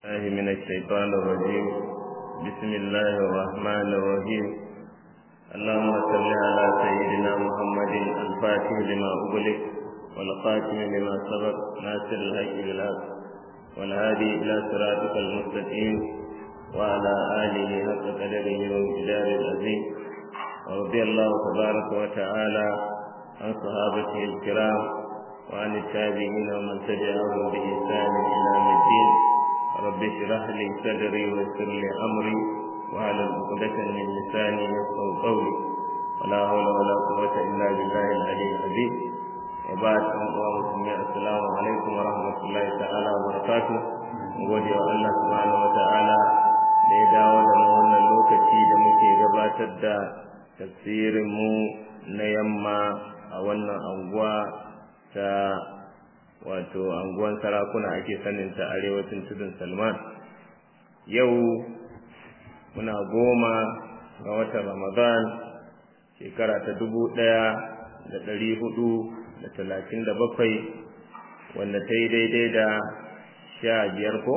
الله من الشيطان الرجيم بسم الله الرحمن الرحيم اللهم صل على سيدنا محمد الفاتح لما أغلق والخاتم لما سبق ناصر الحق بالحق والهادي إلى صراطك المستقيم وعلى آله حق قدره وامتدار العظيم ورضي الله تبارك وتعالى عن صحابته الكرام وعن التابعين ومن تبعهم بإحسان إلى يوم الدين رب اشرح لي صدري ويسر لي امري واحلل عقدة من لساني يفقهوا قولي ولا حول ولا قوة الا بالله العلي العظيم وبعد أيها المسلمين السلام عليكم ورحمة الله تعالى وبركاته gode wa Allah subhanahu wa ta'ala da ya dawo da mu wannan lokaci da muke gabatar da tafsirin mu na yamma a wannan anguwa ta wato anguwan sarakuna ake sanin ta arewacin tudun salman yau muna goma ga watan ramadan shekara ta dubu ɗaya da ɗari hudu da talatin da bakwai wanda ta yi daidai da sha biyar ko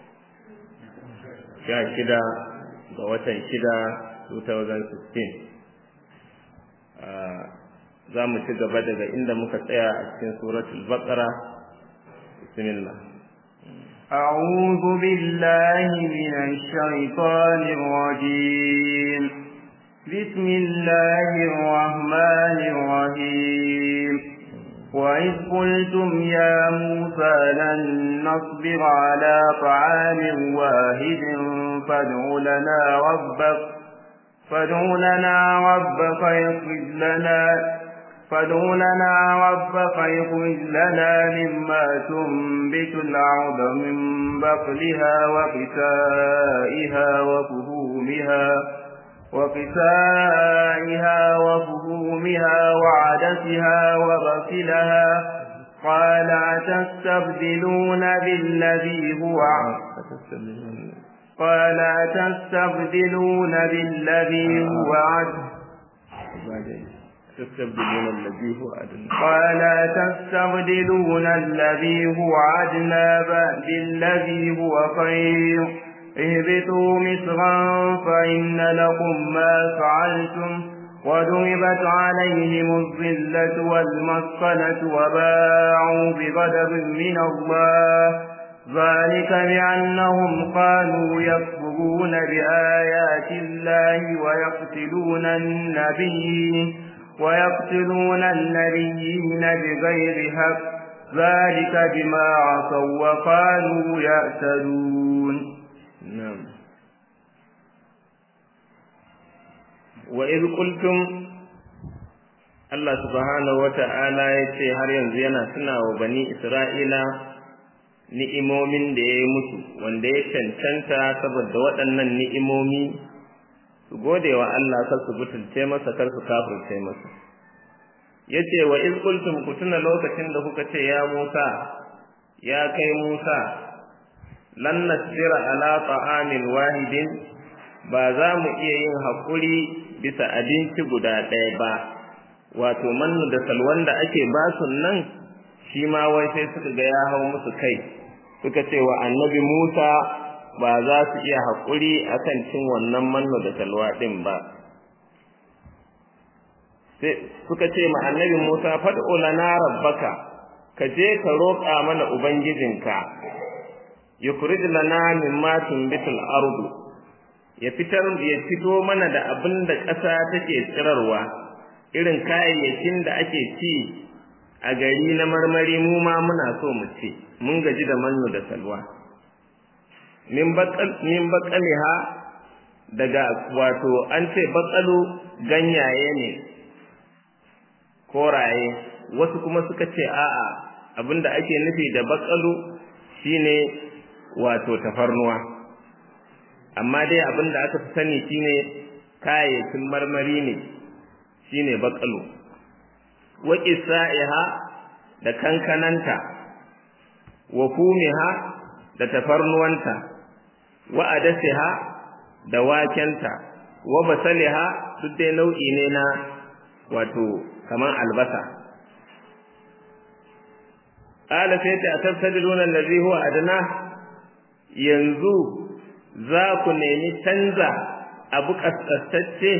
sha shida ga watan shida 2016 za mu ci gaba daga inda muka tsaya a cikin suratul baqara بسم الله أعوذ بالله من الشيطان الرجيم بسم الله الرحمن الرحيم وإذ قلتم يا موسى لن نصبر على طعام واحد فادع لنا ربك فادع لنا ربك يخرج لنا فادع لنا ربك يخرج لنا مما تنبت الأرض من بقلها وقسائها وفهومها وقسائها وفهومها وعدسها وبصلها قال أتستبدلون بالذي هو قال أتستبدلون بالذي هو عدل تستبدلون الذي هو أدنى قال تستبدلون الذي هو أدنى بالذي هو خير اهبطوا مصرا فإن لكم ما فعلتم وضربت عليهم الظلة والمسكنة وباعوا بغضب من الله ذلك بأنهم قالوا يكفرون بآيات الله ويقتلون النبيين ويقتلون النبيين بغير حق ذلك بما عصوا وقالوا يعتدون نعم وإذ قلتم Allah subhanahu wa ta'ala ya ce har yanzu yana suna wa bani Isra'ila ni'imomin da ya yi musu wanda ya cancanta saboda waɗannan ni'imomi su gode wa Allah kar su butulce masa kar su kafirce masa yace wa iz qultum kutuna lokacin da kuka ce ya Musa ya kai Musa lan nasbira ala ta'amin wahidin ba za mu iya yin hakuri bisa abinci guda ɗaya ba wato mannu da salwan da ake ba su nan shi ma wai sai suka ga ya hau musu kai suka ce wa annabi Musa ba za su iya haƙuri a kan cin wannan manno da salwa ɗin ba suka ce ma annabi musa faɗo lana rabbaka ka je ka roƙa mana ubangijinka yukhrij lana mimma tunbitul ardu ya fitar ya fito mana da abin da ƙasa take tsirarwa irin kayayyakin da ake ci a gari na marmari mu ma muna so mu ci mun gaji da manno da salwa min baƙaliha daga wato an ce baƙalu ganyaye ne koraye wasu kuma suka ce a'a abinda ake nufi da baƙalu shine wato tafarnuwa amma dai abinda aka fi sani shine kayayyakin marmari ne shine baƙalu wa sa'iha da kankananta wa fumiha da tafarnuwanta wa adasiha da wakenta wa basaliha duk dai nau'i ne na wato kaman albasa qala sai ta atabtadiluna allazi huwa adna yanzu za ku nemi canza abu kaskastacce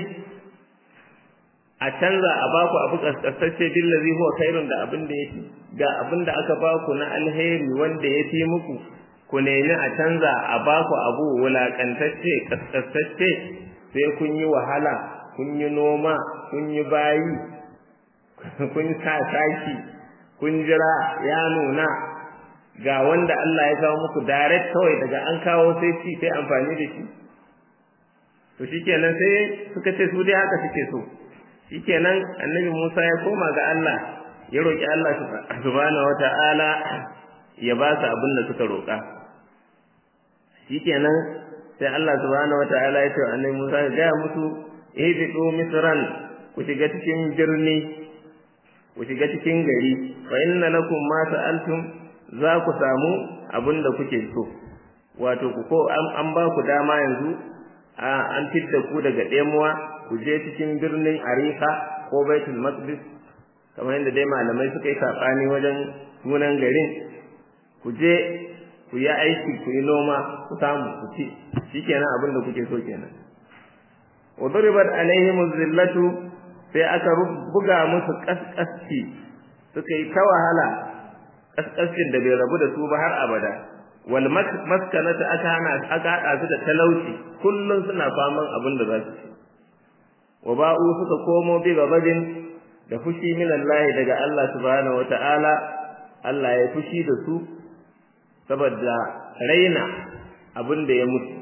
a canza a baku abu kaskastacce billazi huwa khairun da abin da yake ga abin da aka baku na alheri wanda ya fi muku ku nemi a canza a baku abu wulakantacce kaskastacce sai kun yi wahala kun yi noma kun yi bayi kun sa taki kun jira ya nuna ga wanda Allah ya kawo muku direct kawai daga an kawo sai ci sai amfani da shi to shikenan sai suka ce su dai haka suke so shikenan annabi Musa ya koma ga Allah ya roki Allah subhanahu wata'ala ya ba su abin da suka roka shikenan sai Allah subhanahu wata'ala ya ce annabi Musa ya ga musu ihbitu misran ku shiga cikin birni ku shiga cikin gari fa inna lakum ma sa'altum za ku samu abin da kuke so wato ku ko an ba ku dama yanzu an fidda ku daga ɗemuwa ku je cikin birnin Arifa ko Baitul Maqdis kamar yadda dai malamai suka yi saɓani wajen sunan garin ku je ku yi aiki ku yi noma ku samu ku ci shikenan abin da kuke so kenan wa duribat alaihim zillatu sai aka buga musu kaskasci suka yi ta wahala kaskascin da bai rabu da su ba har abada wal maskanata aka hana aka hada su da talauci kullun suna faman abin da za su ci wa ba'u suka komo bi gabadin da fushi min Allah daga Allah subhanahu wata'ala Allah ya fushi da su saboda raina abin da ya mutu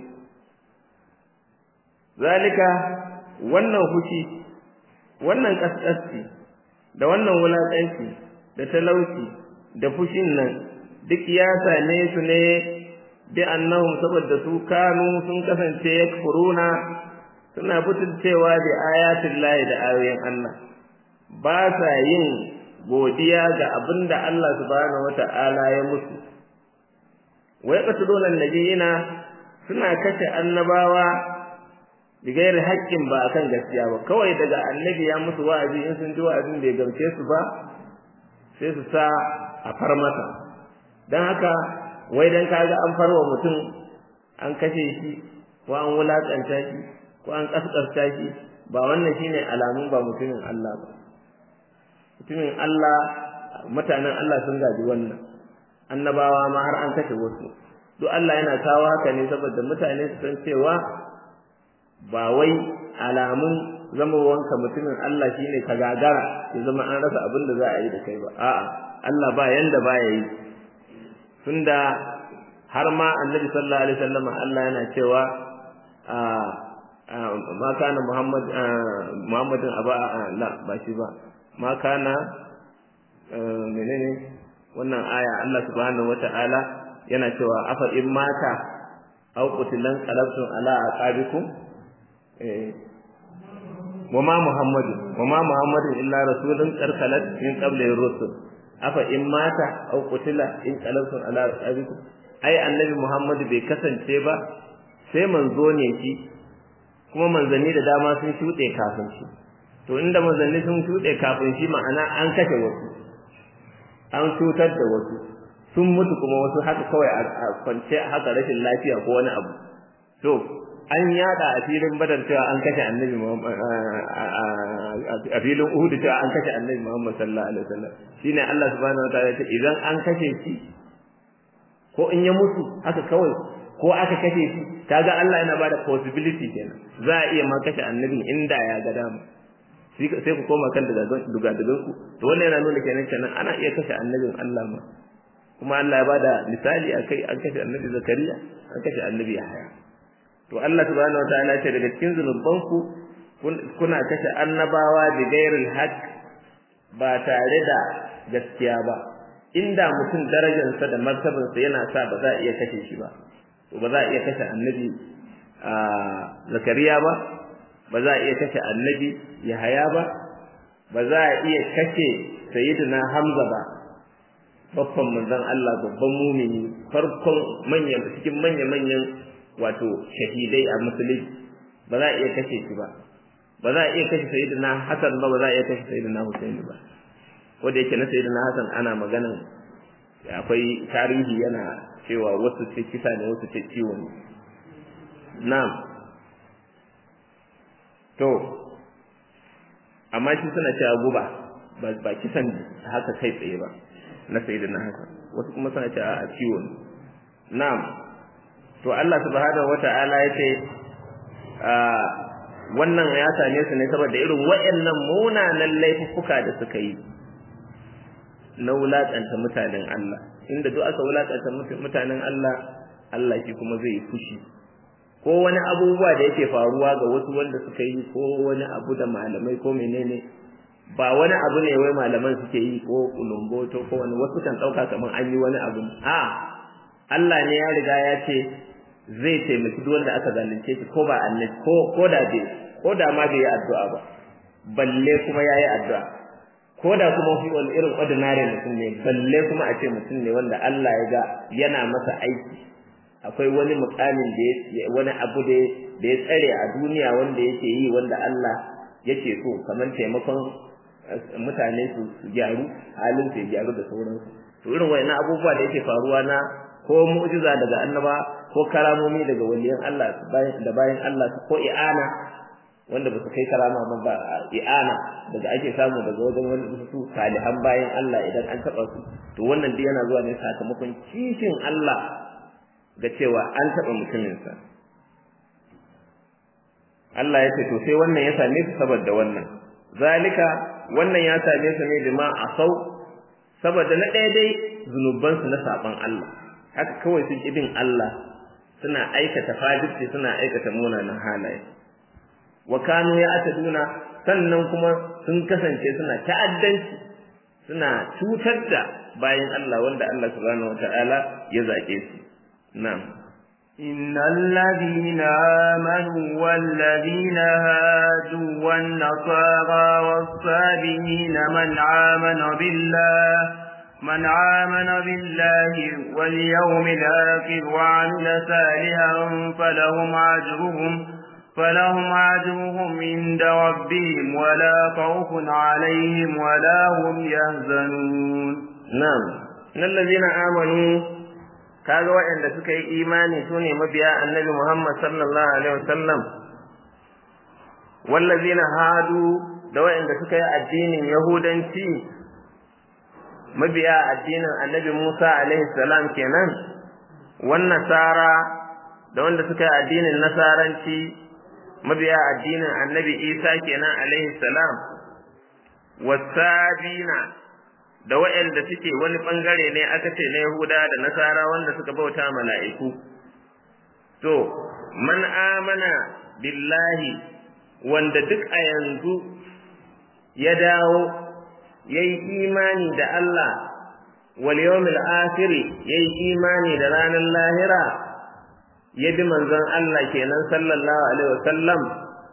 zalika wannan fushi wannan kaskasci da wannan wulakanci da talauci da fushin nan duk ya same su ne bi annahum saboda su kanu sun kasance yakfuruna suna butulcewa da ayatin lahi da ayoyin Allah ba sa yin godiya ga abinda Allah subhanahu wata'ala ya musu wa yaqtuluna nabiyina suna kashe annabawa bigayar haƙƙin ba akan gaskiya ba kawai daga annabi ya musu wa'azi in sun ji wa'azin bai gamce su ba sai su sa a far masa don haka wai dan kaga an farwa mutum an kashe shi ko an wulakanta shi ko an kaskasta shi ba wannan shine alamun ba mutumin Allah ba mutumin Allah mutanen Allah sun gaji wannan annabawa ma har an kashe wasu duk Allah yana kawo haka ne saboda mutane su san cewa ba wai alamun zamowanka mutumin Allah shine ka gagara ya zama an rasa abin da za a yi da kai ba a'a Allah ba yanda ba ya yi tunda har ma annabi sallallahu alaihi wasallam Allah yana cewa ma kana Muhammad Muhammadin aba la ba shi ba ma kana menene wannan aya Allah subhanahu wataala yana cewa afa in mata aw qutilan qalabtum ala aqabikum وما محمد وما محمد إلا رسول قد خلت من قبل الرسل afa in mata aw qutila in qalabtum ala abikum ai annabi Muhammad bai kasance ba sai manzo ne shi kuma manzanni da dama sun shuɗe kafin shi to inda manzanni sun shuɗe kafin shi ma'ana an kashe wasu an cutar da wasu sun mutu kuma wasu haka kawai a kwance haka rashin lafiya ko wani abu to an yada a filin badar cewa an kashe annabi a filin uhud cewa an kashe annabi muhammad sallallahu alaihi wasallam shine Allah subhanahu wataala ya ce idan an kashe shi ko in ya mutu haka kawai ko aka kashe shi kaga Allah yana bada possibility kenan za a iya ma kashe annabin inda ya ga dama sai ku koma kan dugadugan ku to wannan yana nuna kenan kenan ana iya kashe annabin Allah ma kuma Allah ya bada misali akai an kashe annabi zakariya an kashe annabi yahaya to Allah subhanahu wataala ce daga cikin zunubanku kuna kashe annabawa da gairil haq ba tare da gaskiya ba inda mutum darajarsa da martabarsa yana sa ba za a iya kashe shi ba to ba za a iya kashe annabi zakariya ba ba za a iya kashe annabi yahaya ba ba za a iya kashe sayyidina hamza ba babban manzon Allah babban mumini farkon manyan cikin manya-manyan wato shahidai a musulunci ba za a iya kashe shi ba ba za a iya kashe sayyidina Hassan ba ba za a iya kashe sayyidina Hussein ba wanda yake na sayyidina Hassan ana maganan akwai tarihi yana cewa wasu ce kisa ne wasu ce ciwo ne na'am to amma shi suna cewa guba ba kisan haka kai tsaye ba na sayyidina haka wasu kuma suna cewa a ciwo ne na'am to Allah subhanahu wata'ala yace wannan ya same su ne saboda irin wayannan munanan laifuffuka da suka yi na wulaƙanta mutanen Allah inda duk aka wulaƙanta mutanen Allah Allah shi kuma zai fushi ko wani abubuwa da yake faruwa ga wasu wanda suka yi ko wani abu da malamai ko menene ba wani abu ne wai malaman suke yi ko kulumboto ko wani wasu kan ɗauka kamar an yi wani abu a Allah ne ya riga ya ce zai taimaki duk wanda aka zalunce shi ko ba annabi ko ko da bai ko da ma bai yi addu'a ba balle kuma yayi addu'a ko da kuma fi wani irin ordinary mutum ne balle kuma a ce mutum ne wanda Allah ya ga yana masa aiki akwai wani mukamin da wani abu da da ya tsare a duniya wanda yake yi wanda Allah yake so kamar taimakon mutane su gyaru halin su gyaru da sauransu to irin wayannan abubuwa da yake faruwa na ko mu'jiza daga annaba ko karamomi daga waliyan Allah da bayan Allah ko i'ana wanda ba su kai karama ba ba i'ana daga ake samu daga wajen wani su salihan bayan Allah idan an taba su to wannan dai yana zuwa ne sakamakon kishin Allah ga cewa an taba mutumin sa Allah ya ce to sai wannan ya same su saboda wannan zalika wannan ya same su ne bima asau saboda na ɗaya dai zunubansu na saban Allah haka kawai sun bin Allah suna aikata fajirci suna aikata munanan halaye wa kanu ya ataduna sannan kuma sun kasance suna ta'addanci suna cutar da bayan Allah wanda Allah subhanahu wataala ya zake su na'am إن الذين آمنوا والذين هادوا والنصارى والصابئين من آمن بالله من آمن بالله واليوم الآخر وعمل صالحا فلهم أجرهم فلهم أجرهم عند ربهم ولا خوف عليهم ولا هم يحزنون نعم إن الذين آمنوا kaga waɗanda suka yi imani su ne mabiya annabi Muhammad sallallahu alaihi wasallam wallazina hadu da waɗanda suka yi addinin yahudanci mabiya addinin annabi Musa alaihi salam kenan wan nasara da wanda suka yi addinin nasaranci mabiya addinin annabi Isa kenan alaihi salam wasabina da waɗanda suke wani bangare ne aka ce na Yahuda da Nasara wanda suka bauta mala'iku to man amana billahi wanda duk a yanzu ya dawo yayi imani da Allah wal yawmil akhir yayi imani da ranar lahira ya bi manzon Allah kenan sallallahu alaihi wasallam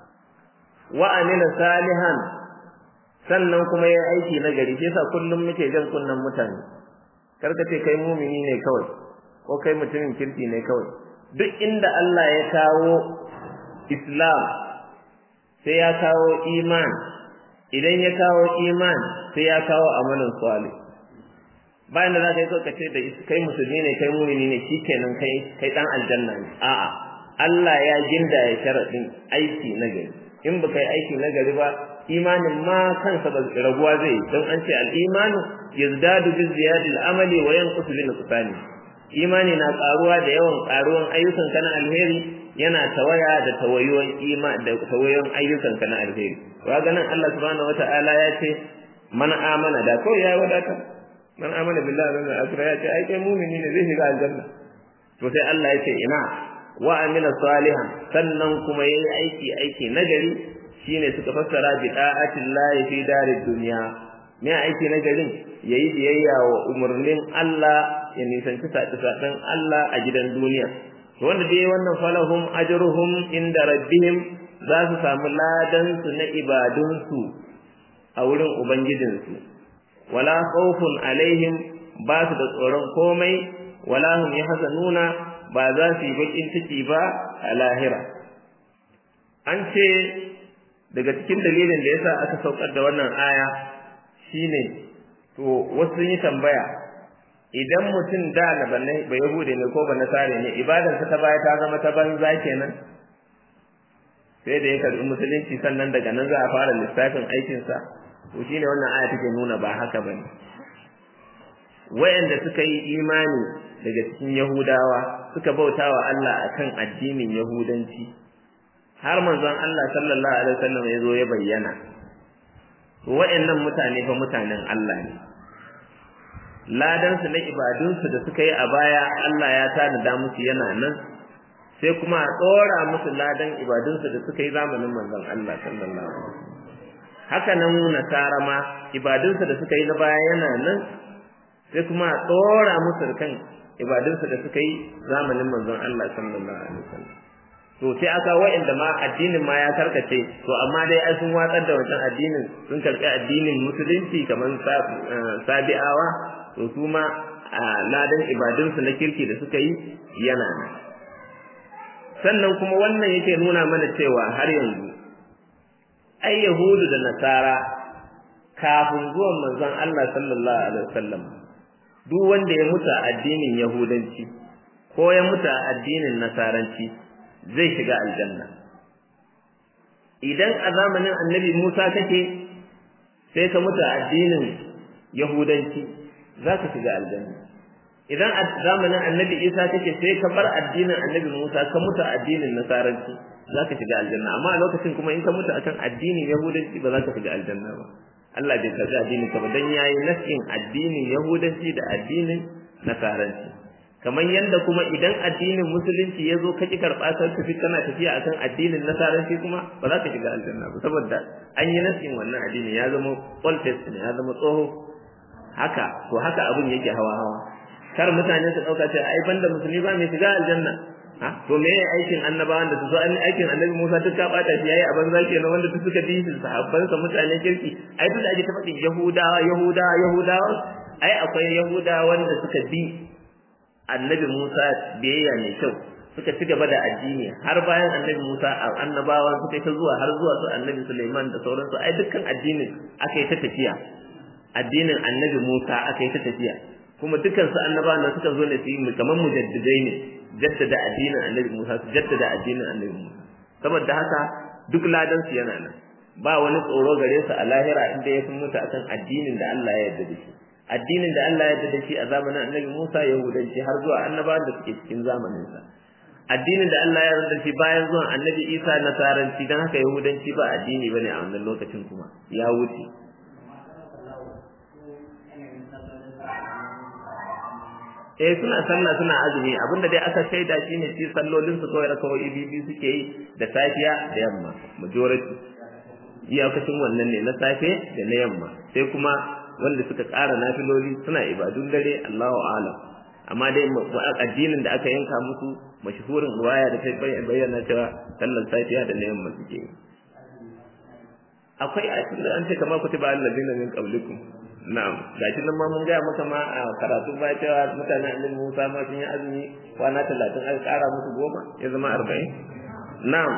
wa amila salihan sannan kuma yayi aiki na gari shi yasa kullum muke jan kunnan mutane karka ce kai mumini ne kawai ko kai mutumin kirki ne kawai duk inda Allah ya kawo Islam sai ya kawo iman idan ya kawo iman sai ya kawo amalin salih bayan da za ka yi ka ce da kai musulmi ne kai mumini ne shikenan kai kai dan aljanna ne a'a Allah ya ginda ya sharadin aiki na gari in ba kai aiki na gari ba imanin ma kansa ba raguwa zai don an ce al-imanu yazdadu bi ziyadil amali wa yanqusu bi nuqsani imani na karuwa da yawan karuwan ayyukan kana alheri yana tawaya da tawayoyin ima da tawayoyin ayyukan kana alheri kaga nan Allah subhanahu wataala ya ce man amana da ko ya wadata man amana billahi wal akhirah ya ce ai kai mu'mini ne zai shiga aljanna to sai Allah ya ce ina wa amila salihan sannan kuma yayi aiki aiki nagari shine suka fassara bi da'atillahi fi darid dunya me aiki nagarin yayi biyayya wa umurnin Allah ya nisanci saɗin Allah a gidan duniya to wanda dai wannan falahum ajruhum inda rabbihim za su samu ladan su na ibadun su a wurin ubangijinsu wala khawfun alaihim ba su da tsoron komai wala hum yahzanuna ba za su yi bakin ciki ba a lahira an ce daga cikin dalilin da yasa aka saukar da wannan aya shine to wasu sun yi tambaya idan mutum da na banne ba yahude ne ko ba nasare ne ibadarsa ta baya ta zama ta banza kenan sai da ya karbi musulunci sannan daga nan za a fara lissafin aikinsa to shine wannan aya take nuna ba haka bane wayanda suka yi imani daga cikin yahudawa suka bautawa Allah akan addinin yahudanci har manzon Allah sallallahu alaihi wasallam ya zo ya bayyana to wayannan mutane fa mutanen Allah ne ladan su na ibadun su da suka yi a baya Allah ya tanada musu yana nan sai kuma a tsora musu ladan ibadun su da suka yi zamanin manzon Allah sallallahu alaihi wasallam haka nan nasara ma ibadun su da suka yi na baya yana nan sai kuma a tsora musu kan ibadunsa da suka yi zamanin manzon Allah sallallahu alaihi wasallam to sai aka wa'inda ma addinin ma ya karkace to amma dai ai sun watsar da wancan addinin sun karɓi addinin musulunci kamar sabi'awa to su ma ladan ibadunsu na kirki da suka yi yana nan sannan kuma wannan yake nuna mana cewa har yanzu ai yahudu da nasara kafin zuwan manzon Allah sallallahu alaihi wasallam duk wanda ya mutu a addinin yahudanci ko ya mutu a addinin nasaranci zai shiga aljanna idan a zamanin annabi Musa kake sai ka mutu a addinin yahudanci za ka shiga aljanna idan a zamanin annabi Isa kake sai ka bar addinin annabi Musa ka mutu a addinin nasaranci za ka shiga aljanna amma a lokacin kuma in ka mutu akan addinin yahudanci ba za ka shiga aljanna ba Allah bai karbi addinin ka ba dan yayi nasin addinin yahudanci da addinin nasaranci kamar yanda kuma idan addinin musulunci ya zo ka ki karɓa ka tafi kana tafiya akan addinin nasaranci kuma ba za ka shiga aljanna ba saboda an yi nasin wannan addini ya zama old testament ya zama tsoho haka to haka abin yake hawa hawa kar mutane su dauka cewa ai banda musulmi ba mai shiga aljanna ha to me yayi aikin annabawan da su so an aikin annabi Musa duk ka bata shi yayi a banza kenan wanda duk suka bi shi sahabban sa mutane kirki ai duk da ake ta faɗin yahudawa yahudawa yahudawa ai akwai yahudawa wanda suka bi annabi Musa biyayya mai kyau suka ci gaba da addini har bayan annabi Musa annabawa suka ta zuwa har zuwa su annabi Sulaiman da sauransu ai dukkan addinin aka yi ta tafiya addinin annabi Musa aka yi ta tafiya kuma dukkan su annabawan da suka zo ne su yi kamar mujaddidai ne jaddada addinin annabi Musa su jaddada addinin annabi Musa saboda haka duk ladan su yana nan ba wani tsoro gare su a lahira inda ya fi mutu akan addinin da Allah ya yarda da shi addinin da Allah ya yarda da shi a zamanin annabi Musa yahudanci har zuwa annabawan da suke cikin zamanin sa addinin da Allah ya yarda da shi bayan zuwan annabi Isa nasaranci dan haka yahudanci ba addini bane a wannan lokacin kuma ya wuce eh suna sallah suna azumi abinda dai aka shaida shine shi sallolin su kawai rakawai bibi suke yi da safiya da yamma majority iyakacin wannan ne na safe da na yamma sai kuma wanda suka ƙara nafiloli suna ibadun dare Allahu a'lam amma dai addinin da aka yanka musu mashhurin ruwaya da ta bayyana cewa sallar safiya da na yamma suke yi akwai a cikin an ce kamar kutiba allazina min qablikum na'am gashi nan ma mun gaya maka ma a karatu ba cewa mutanen annabi Musa ma sun yi azumi kwana talatin aka ƙara musu goma ya zama arba'in na'am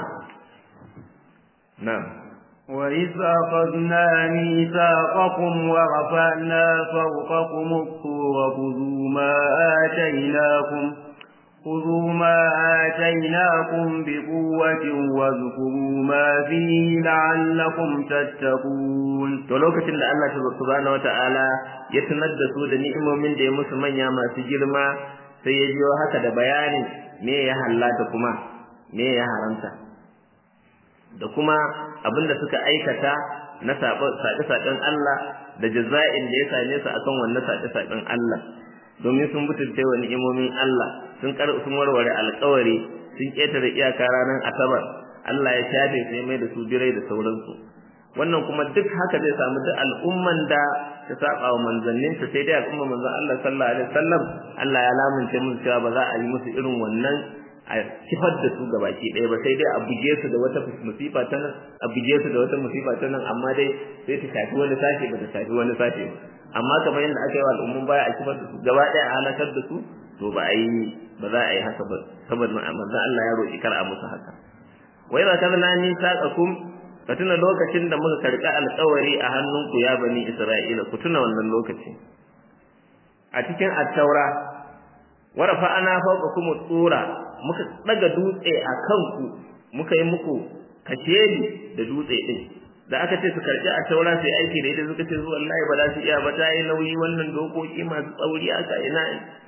na'am وإذ أخذنا ميثاقكم ورفعنا فوقكم الطور خذوا ما آتيناكم خذوا ما آتيناكم بقوة واذكروا ما فيه لعلكم تتقون to lokacin da Allah subhanahu wataala ya tunar da su da ni'imomin da ya musu manya masu girma sai ya biyo haka da bayanin me ya hallata kuma me ya haramta da kuma abinda suka aikata na saƙe-saƙen Allah da jaza'in da ya same su akan wannan saƙe-saƙen Allah domin sun butulce wa ni'imomin Allah sun kar sun warware alƙawari sun ƙetare iyaka ranar asabar Allah ya shafe sai mai da su birai da sauransu wannan kuma duk haka zai samu duk al'umman da ta saba wa manzannin ta sai dai al'umman manzon Allah sallallahu alaihi wasallam Allah ya lamunce musu cewa ba za a yi musu irin wannan a kifar da su gabaki ɗaya ba sai dai a buge su da wata musifa ta nan a buge su da wata musifa ta nan amma dai sai ta shafi wani sashe ba ta shafi wani sashe ba amma kamar yadda aka yi wa al'ummun baya a kifar da su gaba ɗaya a halakar da su to ba a yi ba za a yi haka ba saboda manzon Allah ya roƙi kar a musu haka wai ba kaza na ni saqakum ka tuna lokacin da muka karɓi alƙawari a hannunku ya bani Isra'ila ku tuna wannan lokaci a cikin at-taura warafa ana fauka kuma tsura muka daga dutse a kanku muka yi muku kashedi da dutse din da aka ce su karbi a taura sai aiki da ita suka ce su wallahi ba za su iya ba ta yi nauyi wannan dokoki masu tsauri aka ina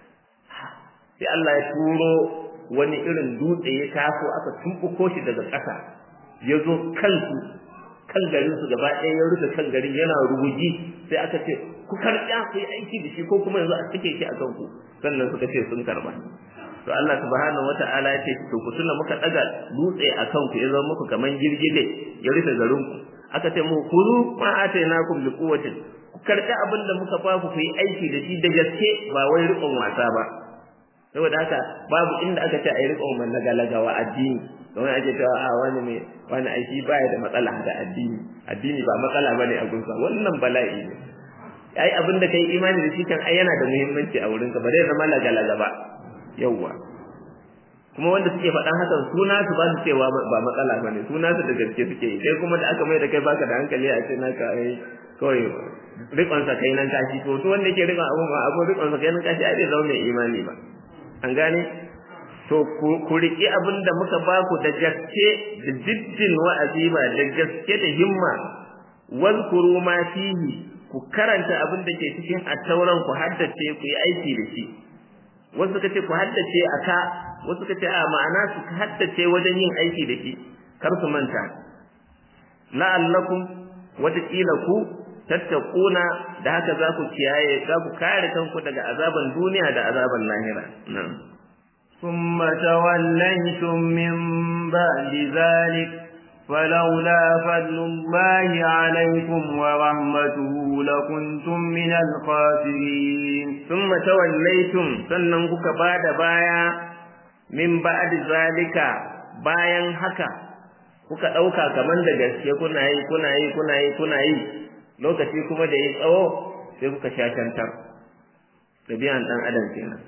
sai Allah ya turo wani irin dutse ya taso aka tumbuko shi daga ƙasa ya zo kansu kan garin su gaba ɗaya ya rufe kan garin yana rubuji sai aka ce ku karɓa ku yi aiki da shi ko kuma yanzu a cike shi a kanku sannan suka ce sun karɓa to Allah subhanahu wata'ala ya ce to ku tuna muka daga dutse a kanku ya zama muku kaman girgide ya rufe garin ku aka ce mu kuru ma atainakum bi quwwatin ku karɓi abin da muka ba ku yi aiki da shi da gaske ba wai riƙon wasa ba saboda haka babu inda aka ce a yi riƙon mallagalaga wa addini don ake cewa a wani mai wani aiki baya da matsala da addini addini ba matsala bane a gunsa wannan bala'i ne ai abin da kai imani da shi kan ai yana da muhimmanci a wurinka ba zai zama lagalaga ba yawwa kuma wanda suke faɗan hakan suna su ba su cewa ba matsala bane suna su da gaske suke yi kai kuma da aka mai da kai baka da hankali a ce naka ai kawai rikon sa kai nan kashi to to wanda yake rikon abu ma abu rikon sa kai nan kashi ai bai zama mai imani ba an gane to ku riƙi abin da muka ba ku da gaske da jiddin wa'azi ba da gaske da himma wazkuru ma fihi ku karanta abin da ke cikin attauran ku haddace ku yi aiki da shi wasu kace ku haddace aka wasu kace a ma'ana su haddace wajen yin aiki da shi kar su manta la'allakum wataƙila ku tattaquna da haka za ku kiyaye za ku kare kanku daga azaban duniya da azaban lahira na'am ثم توليتم من بعد ذلك فلولا فضل الله عليكم ورحمته لكنتم من الخاسرين ثم توليتم sannan kuka bada baya min ba'd zalika bayan haka kuka dauka kaman da gaske kuna yi kuna yi kuna yi kuna yi lokaci kuma da yi tsawo sai kuka shashantar dabi'an dan adam kenan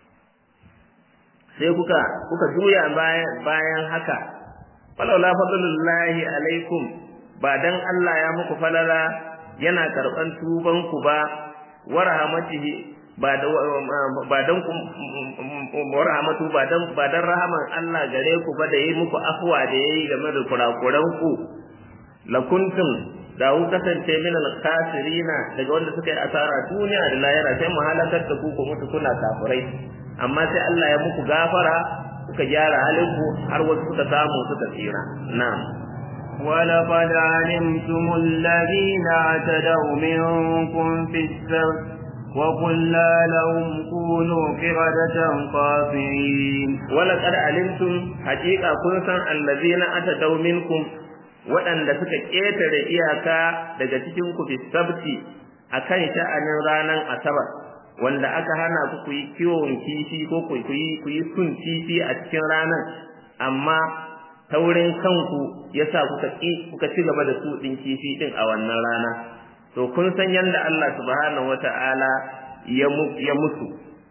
sai kuka kuka juya bayan bayan haka falawla fadlullahi alaikum ba dan Allah ya muku falala yana karban tuban ku ba wa rahmatihi ba da ba dan ku wa rahmatu ba dan ba dan rahaman Allah gare ku ba da yi muku afwa da yayi game da kurakuran ku lakuntum da ku kasance min al-khasirina daga wanda suka yi asara duniya da lahira sai mu halakar da ku ku mutu kuna kafirai amma sai Allah ya muku gafara kuka gyara halinku har wasu suka samu suka tsira na'am ولقد علمتم الذين اعتدوا منكم في السبت وقلنا لهم كونوا قردة خاسرين ولقد علمتم حقيقة كنتم الذين اعتدوا منكم waɗanda suka ƙetare iyaka daga cikin ku fi sabti akan sha'anin ranar asabar wanda aka hana ku ku yi kiwon kifi ko ku yi ku yi sun kifi a cikin ranar amma taurin kanku yasa kuka ki kuka ci gaba da su din kifi din a wannan rana to kun san yanda Allah subhanahu wata'ala ya ya musu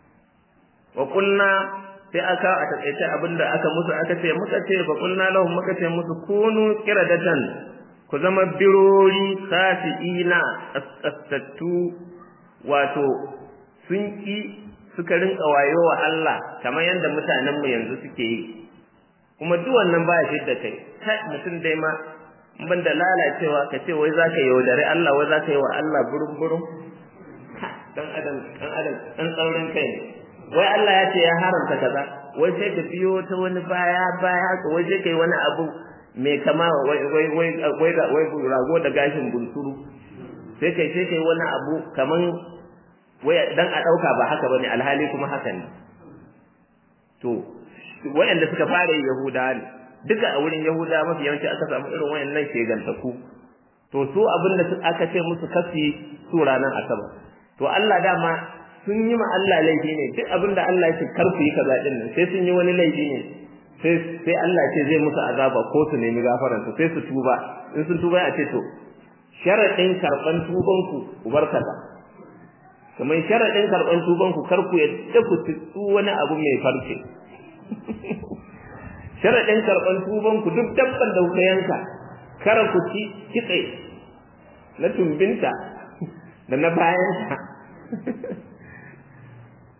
wa qulna sai aka a takaice abinda aka musu aka ce muka ce fa qulna lahum muka ce musu kunu qiradatan ku zama birori khasiina astattu wato sun ki suka rinka wayo wa Allah kamar yadda mutanen mu yanzu suke yi kuma duk wannan ba shi da kai kai mutum dai ma ban da lalacewa ka ce wai zaka yaudare Allah wai zaka yi wa Allah burum burum dan adam dan adam dan tsaurin kai ne wai Allah ya ce ya haramta kaza wai sai ka biyo ta wani baya baya ka wai sai kai wani abu mai kama wai wai wai wai wai rago da gashin bunsuru sai kai sai kai wani abu kaman wai dan a dauka ba haka bane alhali kuma haka ne to wayanda suka fara yahuda ne duka a wurin yahuda mafi yawanci aka samu irin wayannan shegantaku to su abinda aka ce musu kafi su ranar asabar to Allah dama sun yi ma Allah laifi ne duk abinda Allah ya ce kar ku yi kaza din nan sai sun yi wani laifi ne sai sai Allah ce zai musu azaba ko su nemi gafaran su sai su tuba in sun tuba ya ce to sharadin karban tuban ku ku bar kaza kamar sharadin karban tuban ku kar ku yadda ku tsu wani abu mai farce sharadin karban tuban ku duk dabban da kuka yanka kar ku ci kitse na tumbinta da na bayanta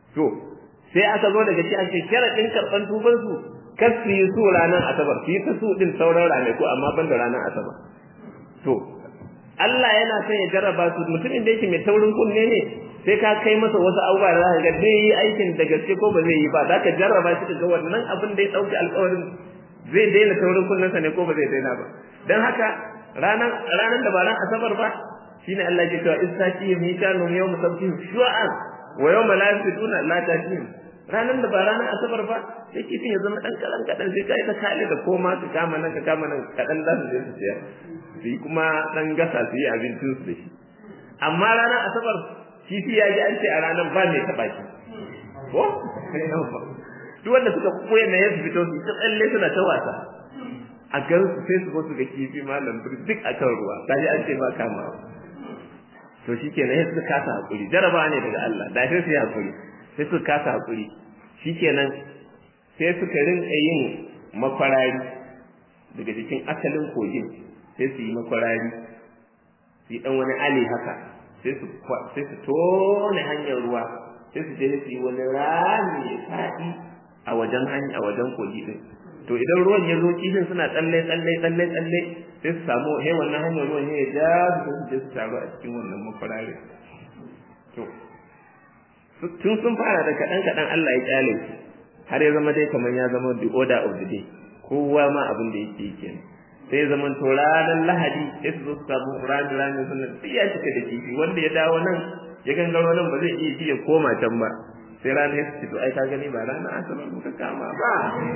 to sai aka zo daga ci an ce sharaɗin karɓan tuban su kar su yi su ranar asabar su yi ta su ɗin sauran ranaku amma ban da ranar asabar to Allah yana son ya jarraba su mutumin da yake mai taurin kunne ne sai ka kai masa wasu abubuwa da zaka ga zai yi aikin da gaske ko ba zai yi ba zaka jarraba shi ga wannan abin da ya dauki alƙawarin zai daina taurin kunnensa ne ko ba zai daina ba dan haka ranar ranar da ba ran asabar ba shine Allah ya cewa istaqi mikanu yawm sabtihim shu'an wa yawma la yafiduna la tatihim ranar da ba ranar asabar ba sai kifin ya zama dan kalan kadan sai kai ta kale da koma ka kama nan ka kama nan kadan za su je su siya su yi kuma dan gasa su yi abincin su da shi amma ranar asabar kifi ya ji an ce a ranar ba mai taɓa shi ko duk wanda suka koya na yanzu fito su ta tsalle suna ta wasa a gan su sai su su ga kifi malam duk a kan ruwa ta ji an ce ba kama to shi kenan sai suka kasa hakuri jaraba ne daga Allah da sai su yi hakuri sai suka kasa hakuri shi kenan sai suka rinka yin makwarari daga cikin asalin kogin sai su yi makwarari su yi dan wani ali haka sai su sai su tone hanyar ruwa sai su je su yi wani rami ya faɗi a wajen hanya a wajen kogi din to idan ruwan ya zo kifin suna tsalle tsalle tsalle tsalle sai su samu he wannan hanyar ruwan ya ja su su je su taru a cikin wannan makwararin to tun sun fara da kaɗan kaɗan Allah ya kyale su har ya zama dai kamar ya zama the order of the day kowa ma abin da yake yi kenan sai zaman to ranar lahadi sai su zo su samu rami rami suna duk ya cika da kifi wanda ya dawo nan ya gangaro nan ba zai iya ji ya koma can ba sai ranar ya ce to ai ka gani ba ranar asabar muka kama ba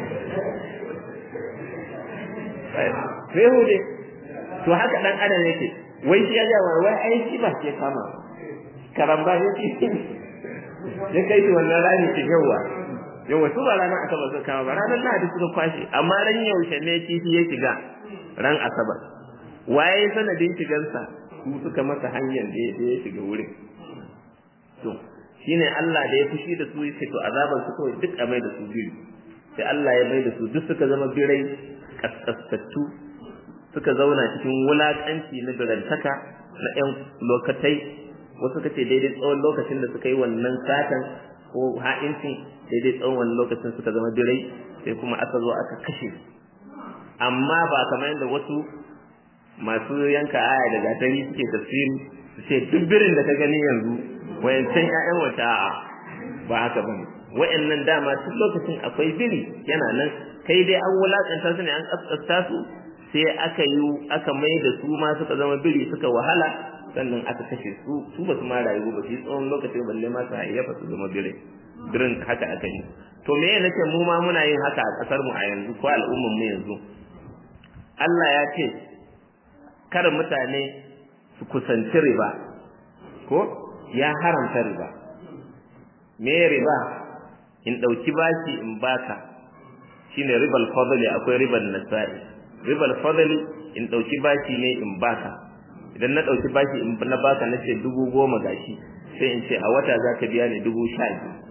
sai hude to haka dan adam yake wai shi ya ga wai ai shi ba ke kama karamba ya ce ya kai shi wannan rani ki yawa yawa su ba ranar asabar suka kama ba ranar lahadi suka kwashe amma ran yaushe ne kifi ya shiga ran asabar waye sanadin shigansa su suka masa hanyar da ya shiga wurin to shine Allah da ya fushi da su yace to azaban su kawai duk a mai da su biyu sai Allah ya mai da su duk suka zama birai kaskastattu suka zauna cikin wulakanci na birantaka na ƴan lokatai wasu kace daidai tsawon lokacin da suka yi wannan satan ko ha'incin daidai tsawon wannan lokacin suka zama birai sai kuma aka zo aka kashe amma ba kamar yadda wasu masu yanka aya da gatari suke tafsiri su ce duk birin da ka gani yanzu wayancan ƴaƴan wata a'a ba haka bane wayannan dama tun lokacin akwai biri yana nan kai dai an wulakanta su ne an kaskasta su sai aka yi aka mai da su ma suka zama biri suka wahala sannan aka kashe su su ba su ma rayu ba su yi tsawon lokacin balle ma su hayyafa su zama bire birin haka aka yi to me ya nace mu ma muna yin haka a kasar mu a yanzu ko al'ummar mu yanzu Allah ya ce kar mutane su kusanci riba ko ya haramta riba me riba in dauki bashi in baka shine ribal fadli akwai ribal nasa'i ribal fadli in dauki bashi ne in baka idan na dauki bashi in na baka nace dubu goma gashi sai in ce a wata zaka biya ni dubu sha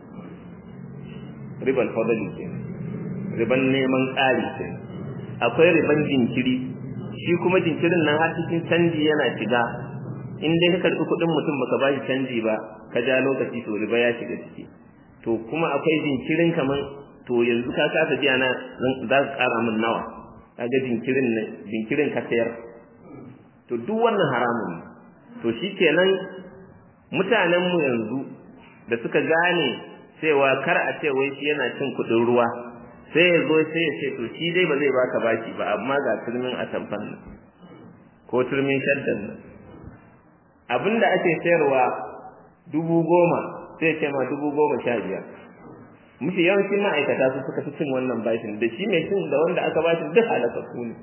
ribal fadli ke riban neman ƙari ke akwai riban jinkiri shi kuma jinkirin nan har cikin canji yana shiga in dai ka karɓi kuɗin mutum baka bashi canji ba ka ja lokaci to riba ya shiga ciki to kuma akwai jinkirin kaman to yanzu ka kasa biya na za ka ƙara min nawa kaga jinkirin ne jinkirin ka sayar to duk wannan haramun ne to shikenan mutanen mu yanzu da suka gane cewa kar a ce wai shi yana cin kuɗin ruwa sai ya zo sai ya ce to shi dai ba zai baka baki ba amma ga turmin atamfan nan ko turmin shaddan nan abinda ake sayarwa dubu goma sai ce ma dubu goma sha biyar mafi yawancin ma'aikata su suka fi cin wannan bashin da shi mai cin da wanda aka bashin duk halakakku ne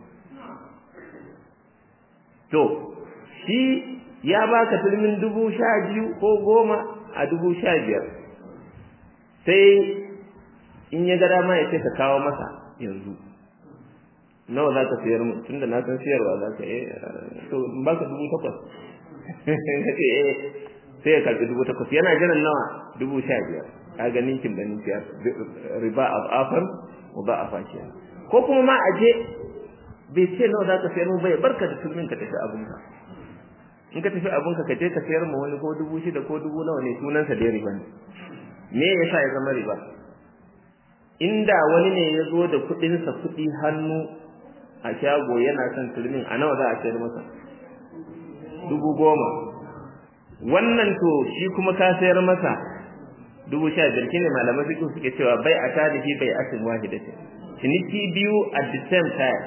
to shi ya baka turmin dubu sha biyu ko goma a dubu sha biyar sai in ya ga dama ya ce ka kawo masa yanzu nawa za ka sayar mu tunda na san siyarwa za ka eh to in baka dubu takwas kace eh sai ya karbi dubu takwas yana jiran nawa dubu sha biyar ka ga ninkin da ninkiya riba of afan wa ba afa ke ko kuma ma aje bai ce nawa za ka sayar mu bai barka da turmin ka tafi abunka in ka tafi abunka ka je ka sayar mu wani ko dubu shida ko dubu nawa ne sunansa da riba ne me yasa ya zama riba inda wani ne ya zo da kuɗinsa kuɗi hannu a shago yana son turmin a nawa za a sayar masa dubu goma wannan to shi kuma ka sayar masa dubu sha biyar shine malamai fiqh suke cewa bai a tarihi bai asin wahidatin ciniki biyu at the same time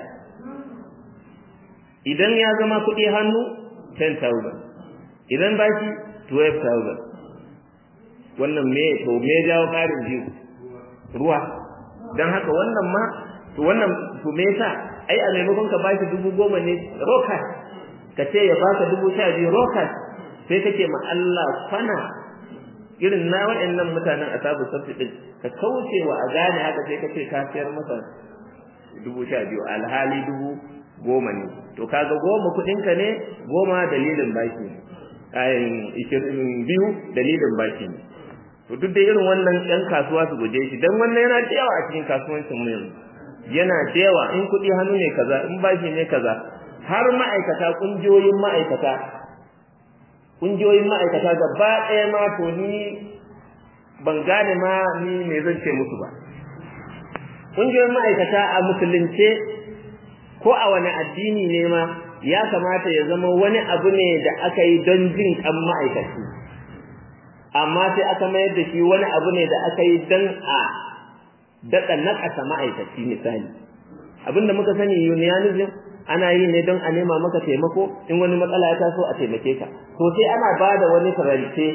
idan ya zama kuɗi hannu 10000 idan baki 12000 wannan me to me jawo ƙarin biyu ruwa dan haka wannan ma to wannan to me yasa ai a maimakon ka bashi dubu goma ne roka ka ce ya baka dubu sha biyu roka sai kake ma Allah kwana irin na waɗannan mutanen asabu sabti din ka kauce wa a gane haka sai kace ka sayar masa dubu sha biyu alhali dubu goma ne to kaga goma kuɗinka ne goma dalilin baki ayin ishirin biyu dalilin baki ne to duk da irin wannan ɗan kasuwa su guje shi dan wannan yana da yawa a cikin kasuwancin mu yanzu yana da yawa in kuɗi hannu ne kaza in bashi ne kaza har ma'aikata ƙungiyoyin ma'aikata ƙungiyoyin ma'aikata gaba ɗaya ma to ni ban gane ma ni me zan ce musu ba ƙungiyoyin ma'aikata a musulunce ko a wani addini ne ma ya kamata ya zama wani abu ne da aka yi don jin kan ma'aikaci amma sai aka mayar da shi wani abu ne da aka yi don a daɗa naƙasa ma'aikaci misali abinda muka sani unionism ana yi ne don a nema maka taimako in wani matsala ya taso a taimake ka to sai ana ba da wani farance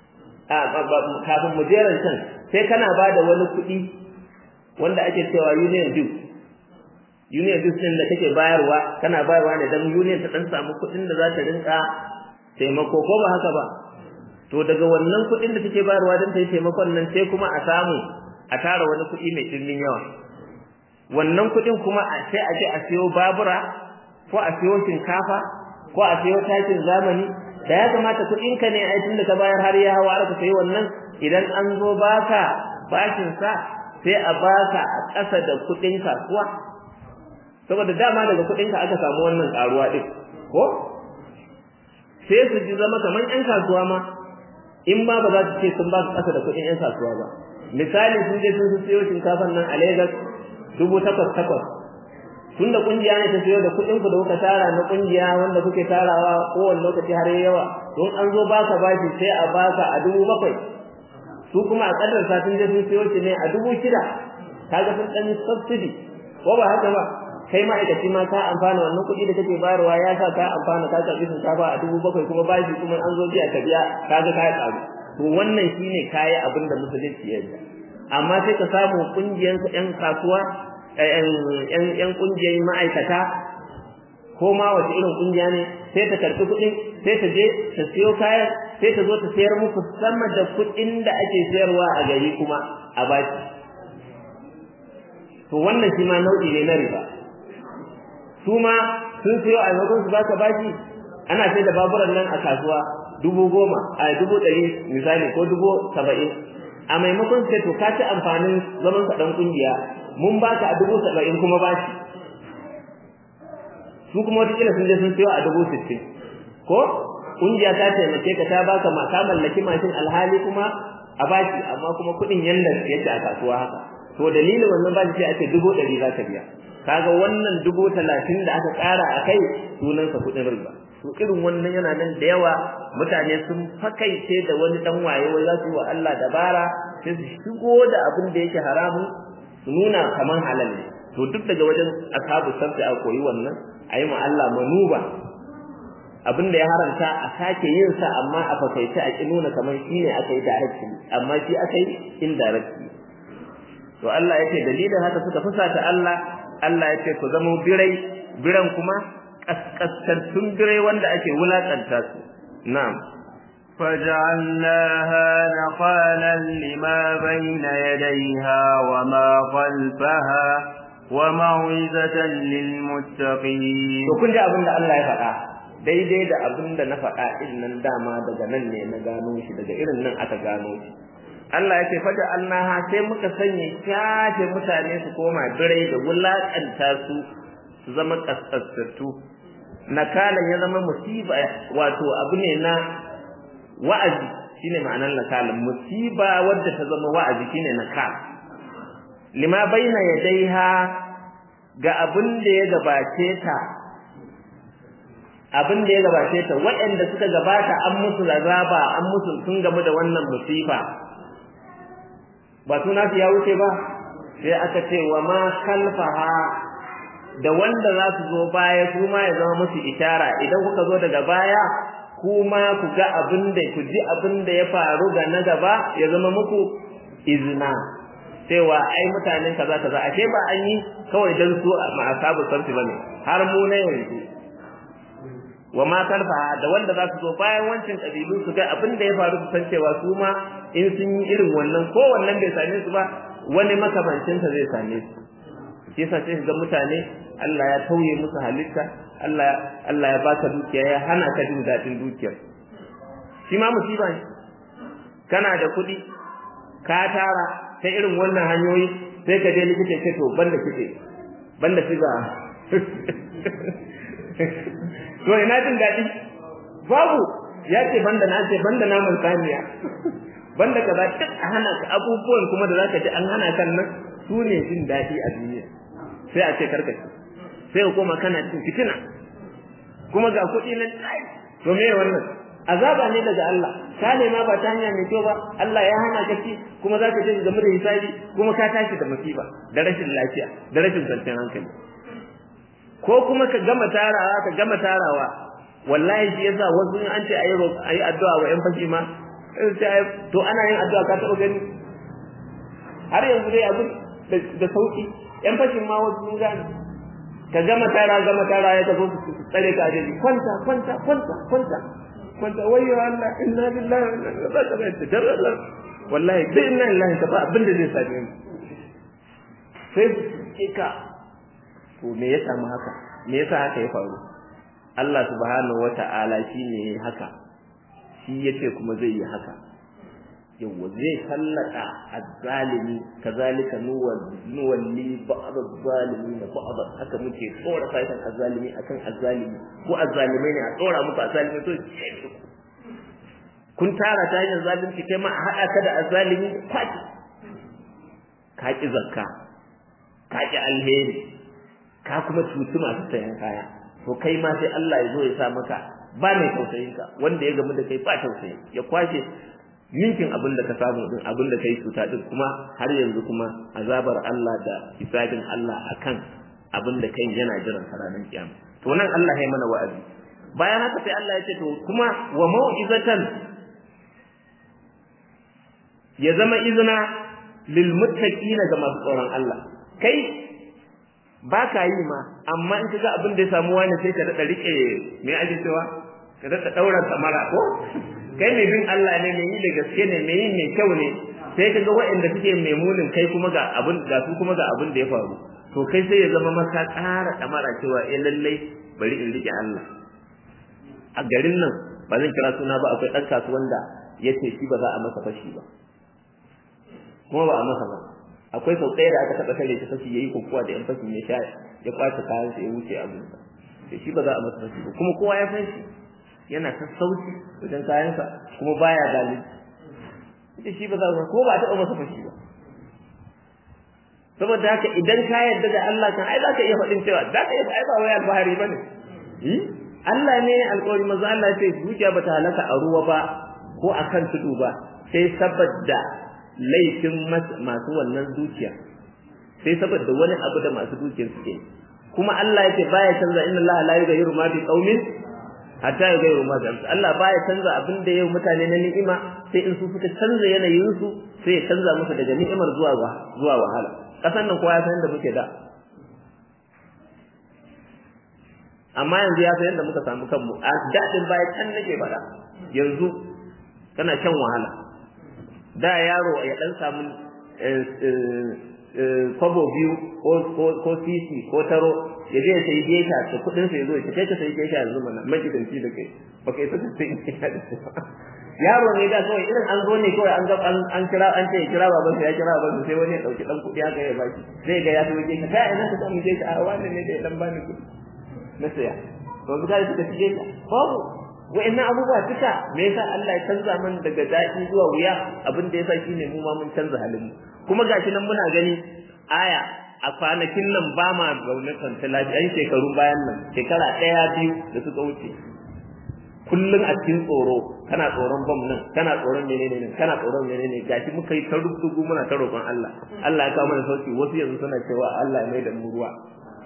kafin mu jeran can sai kana ba da wani kuɗi wanda ake cewa union due union duk din da kake bayarwa kana bayarwa ne dan union ta dan samu kuɗin da za ta rinka taimako ko ba haka ba to daga wannan kuɗin da take bayarwa dan ta yi taimakon nan sai kuma a samu a tara wani kuɗi mai dimbin yawa wannan kuɗin kuma a sai a je a siyo babura ko a siyo shinkafa ko a siyo takin zamani da ya kamata kuɗin ka ne ai tunda ka bayar har ya hawa aka sayi wannan idan an zo baka bashin sa sai a baka a ƙasa da kuɗin kasuwa saboda dama daga kuɗinka aka samu wannan ƙaruwa ɗin ko sai su ji zama kamar ƴan kasuwa ma in ma ba za su ce sun ba su ƙasa da kuɗin ƴan kasuwa ba misali sun je sun siyo shinkafan nan a Lagos dubu takwas takwas tun da ƙungiya ne ta siyo da kuɗin ku da kuka tara na ƙungiya wanda kuke tarawa kowane lokaci har yawa don an zo baka bashi sai a baka a dubu bakwai su kuma a ƙadarsa sun je sun siyo shi ne a dubu shida kaga sun ɗan subsidy ko ba haka ba kai ma'aikaci ma ka amfana wannan kuɗi da kake bayarwa ya sa ka amfana ka karɓi shinkafa a dubu bakwai kuma bashi kuma an zo biya ka biya ka ga ka ƙaru to wannan shine kayi abin da musulunci ya yi amma sai ka samu ƙungiyar ƴan kasuwa ƴan ƴan ƙungiyar ma'aikata ko ma wace irin ƙungiya ne sai ta karɓi kuɗin sai ta je ta siyo kayan sai ta zo ta sayar muku sama da kuɗin da ake sayarwa a gari kuma a baki to wannan shi ma nau'i ne na riba su ma sun siyo a maimakon su baka baki ana sai da baburan nan a kasuwa dubu goma a dubu ɗari misali ko dubu saba'in a maimakon sai to ka ci amfanin zaman ka ɗan ƙungiya mun baka a dubu saba'in kuma bashi su kuma wata sun je sun siyo a dubu sittin ko ƙungiya ta taimake ka ta baka ma ka mallaki mashin alhali kuma a bashi amma kuma kuɗin yanda yake a kasuwa haka to dalilin wannan bashi sai ake dubu ɗari za ka biya kaga wannan dubu talatin da aka ƙara a kai sunansa kuɗin riba to irin wannan yana nan da yawa mutane sun fakaice da wani dan waye wai za su yi wa Allah dabara sai su shigo da abin da yake haramun su nuna kaman halal ne to duk daga wajen ashabu sabbi a koyi wannan a yi ma Allah manuba abin da ya haramta a sake yin sa amma a fakaice a ki nuna kamar shi ne aka yi directly amma shi aka yi indirectly to Allah ya ce dalilin haka suka fusata Allah Allah ya ce ku zama birai biran kuma kaskantun birai wanda ake wulakanta su na'am فجعلناها نخالا لما بين يديها وما خلفها وموعظة للمتقين to kun ji abin da Allah ya faɗa daidai da abin da na faɗa din nan dama daga nan ne na gano shi daga irin nan aka gano shi Allah ya ce faja annaha sai muka sanya kyafe mutane su koma birai da wulakanta su su zama kaskasattu nakalan ya zama musiba wato abu ne na wa'azi shine ma'anar nakal musiba wadda ta zama wa'azi shine nakal lima baina yadaiha ga abin da ya gabace ta abin da ya gabace ta waɗanda suka gabata an musu azaba an musu sun gamu da wannan musiba ba suna ya wuce ba sai aka ce wa ma kalfaha da wanda za su zo baya su ma ya zama musu ishara idan kuka zo daga baya kuma ku ga abin da ku ji abin da ya faru ga na gaba ya zama muku izina cewa ai mutanen kaza kaza ashe ba an yi kawai dan su ma asabu sarfi bane har mu ne yanzu wa ma kalfa da wanda za su zo bayan wancan kabilu su ga abin da ya faru su san cewa su ma in sun yi irin wannan ko wannan bai same su ba wani makamancinsa zai same su shi yasa sai ga mutane Allah ya tauye musu halitta Allah Allah ya baka dukiya ya hana ka jin dadin dukiyar shi ma musiba ne kana da kuɗi ka tara ta irin wannan hanyoyi sai ka je likita ce to banda kike banda siga to ina jin dadi babu ya ce banda na ce banda naman saniya banda kaza duk a hana ka abubuwan kuma da zaka ji an hana kan nan su ne jin dadi a duniya sai a ce karkace sai ka koma kana cin fitina kuma ga kuɗi nan to me wannan azaba ne daga Allah ka nema ba ta hanya mai kyau ba Allah ya hana ka ci kuma za ka je game da hisabi kuma ka tashi da musiba da rashin lafiya da rashin kwanciyar hankali ko kuma ka gama tarawa ka gama tarawa wallahi shi yasa wasu an ce ayi ayi addu'a wa yan fashi ma to ana yin addu'a ka taɓa gani har yanzu dai abu da sauki yan fashin ma wasu sun gane ka gama tara gama tara ya tafi su tsare ka ajeji kwanta kwanta kwanta kwanta kwanta wayyo Allah inna lillahi wa inna ilaihi raji'un tajarrala wallahi dai inna lillahi ka ba abin da zai same mu sai kika to me ya samu haka me yasa haka ya faru Allah subhanahu wata'ala shine haka shi yace kuma zai yi haka yawa zai sallaka azzalimi kazalika nuwalli ba'd az-zalimin ba'd haka muke tsora saitan azzalimi akan azzalimi ko azzalimai ne a tsora muku azzalimi to kun tara ta yin zalunci kai ma a hada ka da azzalimi kwaki ka ki zakka ka ki alheri ka kuma cutu masu sayan kaya to kai ma sai Allah ya zo ya sa maka ba mai tausayin ka wanda ya gamu da kai ba tausayi ya kwashe ninkin abin da ka samu din abin da kai cuta din kuma har yanzu kuma azabar Allah da hisabin Allah akan abin da kai yana jiran ranar kiyama to nan Allah ya mana wa'azi bayan haka sai Allah ya ce to kuma wa mau'izatan ya zama izina lil muttaqina ga masu tsoron Allah kai ba ka yi ma amma in kaga abin da ya samu wani sai ka dada rike me ake cewa ka dada daura samara ko kai mai bin Allah ne mai yi da gaske ne mai yi mai kyau ne sai kaga waɗanda suke mai munin kai kuma ga abin ga su kuma ga abin da ya faru to kai sai ya zama maka ƙara kamara cewa eh lallai bari in rike Allah a garin nan ba zan kira suna ba akwai ɗan kasuwan da ya ce shi ba za a masa fashi ba kuma ba a masa ba akwai sau ɗaya da aka taɓa tare ta fashi ya yi kokowa da ‘yan fashin ya sha ya kwace kayan sa ya wuce abinsa da shi ba za a masa fashi ba kuma kowa ya san shi yana sassauci wajen kayansa kuma baya zalunci ita shi ba za a ko ba a taɓa masa fashi ba saboda haka idan ka yarda da Allah kan ai za ka iya faɗin cewa za ka iya ai ba wai alfahari ba ne Allah ne alƙawari maza Allah ce zuciya ba ta halaka a ruwa ba ko a kan tudu ba sai saboda laifin masu wannan dukiya sai saboda wani abu da masu dukiyar suke kuma Allah ya ce baya canza inna Allah la yughayyiru ma bi qaumin hatta yughayyiru ma bi Allah baya canza abin da yau mutane na ni'ima sai in su suka canza yanayin su sai ya canza musu daga ni'imar zuwa zuwa wahala kasan nan kowa ya san da muke da amma yanzu ya san yadda muka samu kanmu a daɗin baya can nake faɗa yanzu kana shan wahala da yaro ya ɗan samu kwabo biyu ko sisi ko taro ya je ya sayi gesha da kuɗin sa ya zo ya kai ka sayi gesha yanzu mana magidanci da kai ba kai saka sai gesha da su yaro ne da kawai irin an zo ne kawai an ga an kira an ce kira baban ya kira baban sai wani ya dauki dan kuɗi haka ya baki zai ga ya zo gesha kai ina ka samu gesha a wannan ne da ya dan bani kuɗi na saya to ga suka ci gesha babu wa'annan abubuwa duka me yasa Allah ya canza man daga daɗi zuwa wuya abin da yasa shine mu ma mun canza halin mu kuma gashi nan muna gani aya a kwanakin nan ba ma zaune kwanta lafiya shekarun bayan nan shekara ɗaya biyu da suka wuce kullum a cikin tsoro kana tsoron bam nan kana tsoron menene nan kana tsoron menene gashi muka yi ta rubutu muna ta roƙon Allah Allah ya kawo mana sauki wasu yanzu suna cewa Allah ya mai da mu ruwa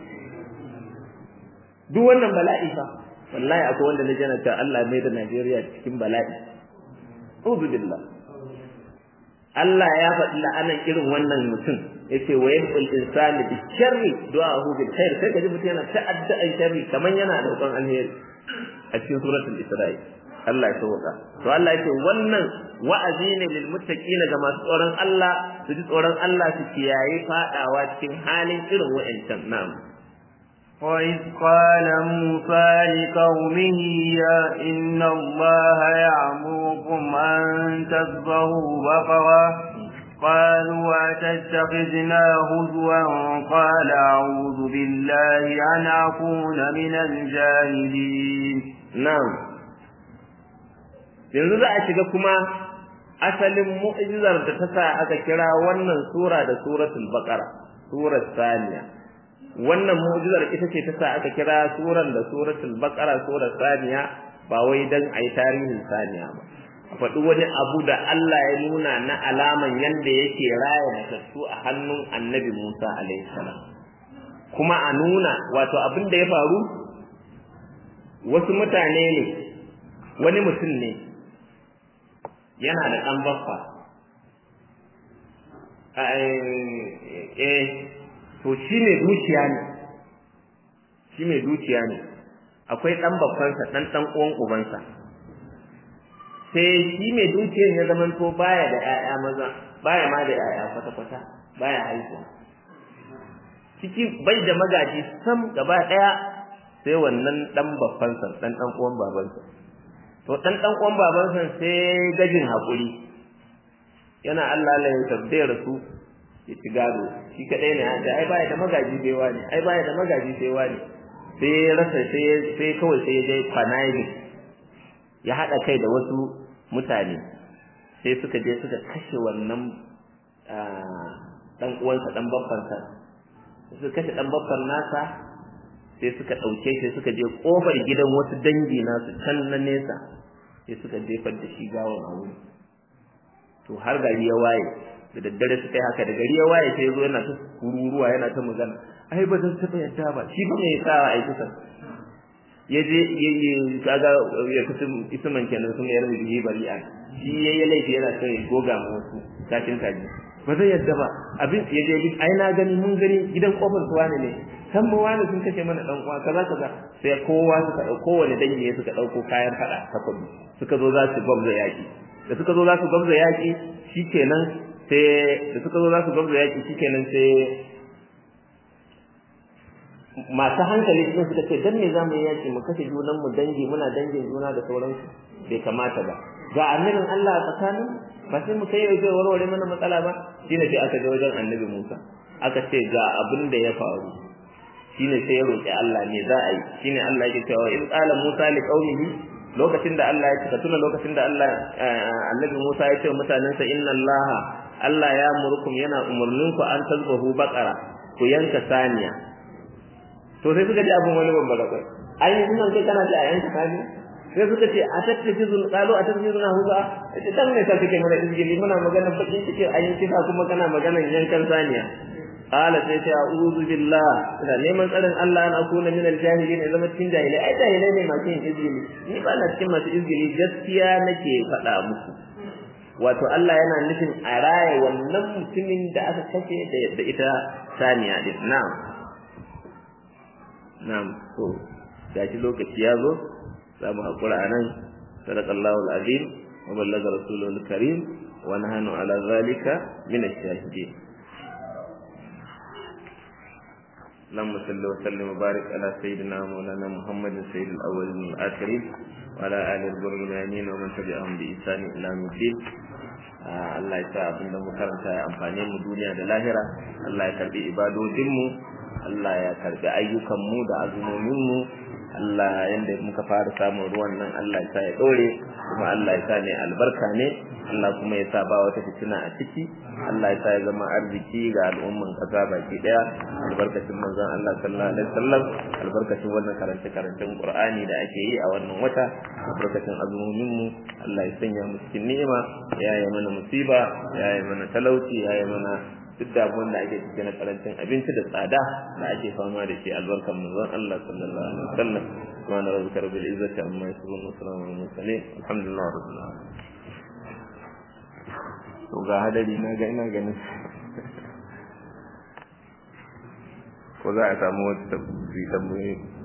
duk wannan bala'i fa wallahi akwai wanda na jana cewa Allah ya mai da Najeriya cikin bala'i uzu billah Allah ya faɗi la'anan irin wannan mutum yace wa yadul insani bi sharri du'ahu bil khair sai kaji mutum yana ta'adda sharri kaman yana da roƙon alheri a cikin suratul Isra'i Allah ya sauka to Allah yake wannan wa'azi ne lil muttaqina ga masu tsoron Allah su ji tsoron Allah su kiyaye fadawa cikin halin irin wa'ancan na'am وإذ قال موسى لقومه يا إن الله يعمركم أن تذبحوا بقرة قالوا أتتخذنا هزوا قال أعوذ بالله أن أكون من الجاهلين نعم yanzu za a shiga kuma asalin mu'jizar da ta sa aka kira wannan sura da suratul baqara surar saniya wannan mu'jizar ita ce ta sa aka kira suran da suratul baqara surar saniya ba wai dan ayi tarihin saniya ba a faɗi wani abu da Allah ya nuna na alaman yanda yake raya matattu a hannun annabi Musa alaihi salam kuma a nuna wato abin da ya faru wasu mutane ne wani mutum ne yana da ɗan baffa eh to shi mai dukiya ne shi mai dukiya ne akwai ɗan babbansa ɗan ɗan uwan ubansa sai shi mai dukiyar ya zama to baya da ƴaƴa maza baya ma da ƴaƴa kwata-kwata baya haihuwa ciki bai da magaji sam gaba ɗaya sai wannan ɗan babbansa ɗan ɗan uwan babansa to ɗan ɗan uwan babansa sai gajin haƙuri yana Allah la ya tabbaya rasu ya ci gado shi kadai ne da ai baya da magaji sai wani ai baya da magaji sai wani sai ya rasa sai sai kawai sai ya je kwanayi ya hada kai da wasu mutane sai suka je suka kashe wannan dan uwansa dan babbansa suka kashe dan babban nasa sai suka dauke shi suka je kofar gidan wasu dangi nasu can na nesa sai suka jefar da shi gawon a wuri to har gari ya waye da daddare suka yi haka da gari ya waye sai zo yana ta kururuwa yana ta magana ai ba zan taɓa yadda ba shi ba mai sa a kusa ya je ya yi kaga ya kusa isman kenan sun yar da yi bari'a shi ya yi laifi yana son ya goga ma wasu kashin kaji ba zai yadda ba abin ya je ai na gani mun gani gidan kofar su wane ne san mu wani sun kashe mana dan uwa kaza kaza sai kowa suka dauko kowane dangi ya suka dauko kayan fada ta kudu suka zo za su gwamza yaki da suka zo za su gwamza yaki shikenan sai da suka zo za su gwamza yaki shikenan sai masu hankali sun suka ce dan me za mu yi yaki mu kashe junan mu dangi muna dangin juna da sauransu bai kamata ba ga annabin Allah a tsakanin ba sai mu kai zai warware mana matsala ba shine sai aka je wajen annabi Musa aka ce ga abin da ya faru shine sai ya roki Allah me za a yi shine Allah yake cewa in qala Musa li qaumihi lokacin da Allah ya ce tuna lokacin da Allah annabi Musa ya ce wa mutanensa inna Allah Allah ya murkum yana umurninku an tazbahu baqara ku yanka saniya to sai suka ji abin wani babba da kai ai kuma kai kana da yanka saniya sai suka ce a tattace zun qalu a tattace zun huza ita dan ne ta kike mana izgili muna magana bakin cike ayi kisa kuma kana magana yankan saniya qala sai ta a'udhu billah ina neman tsarin Allah an akuna min al-jahilin in zama cikin jahilai ai jahilai ne masu yin izgili ni ba na cikin masu izgili gaskiya nake faɗa muku wato Allah yana nufin a raye wannan mutumin da aka kashe da ita saniya din na'am na'am to gashi lokaci ya zo za mu haƙura a nan sadakallahu al'azim wa ballaga rasulul karim wa nahanu ala zalika min ash-shahidin اللهم صل وسلم وبارك على سيدنا مولانا محمد سيد الاولين والاخرين وعلى اله البرهانين ومن تبعهم باحسان الى يوم الدين Allah ya sa abin da mu karanta ya amfane mu duniya da lahira Allah ya karbi ibadodin mu Allah ya karbi ayyukan mu da azumomin mu Allah yanda muka fara samun ruwan nan Allah ya sa ya dore kuma Allah ya sa ne albarka ne Allah kuma ya sa ba wata fitina a ciki Allah ya sa ya zama arziki ga al'umman kasa baki daya albarkacin manzon Allah sallallahu alaihi wasallam albarkacin wannan karance karancen Qur'ani da ake yi a wannan wata albarkacin azumin mu Allah ya sanya mu cikin ni'ima ya yi mana musiba ya yi mana talauci ya yi mana duk da abin da ake cikin na karancin abinci da tsada da ake fama da shi albarkan manzon Allah sallallahu alaihi wasallam subhana rabbika rabbil izzati amma yasifun wa salamun alal mursalin alhamdulillah rabbil alamin to ga hadari na ga ina ganin ko za a samu wata tambayoyi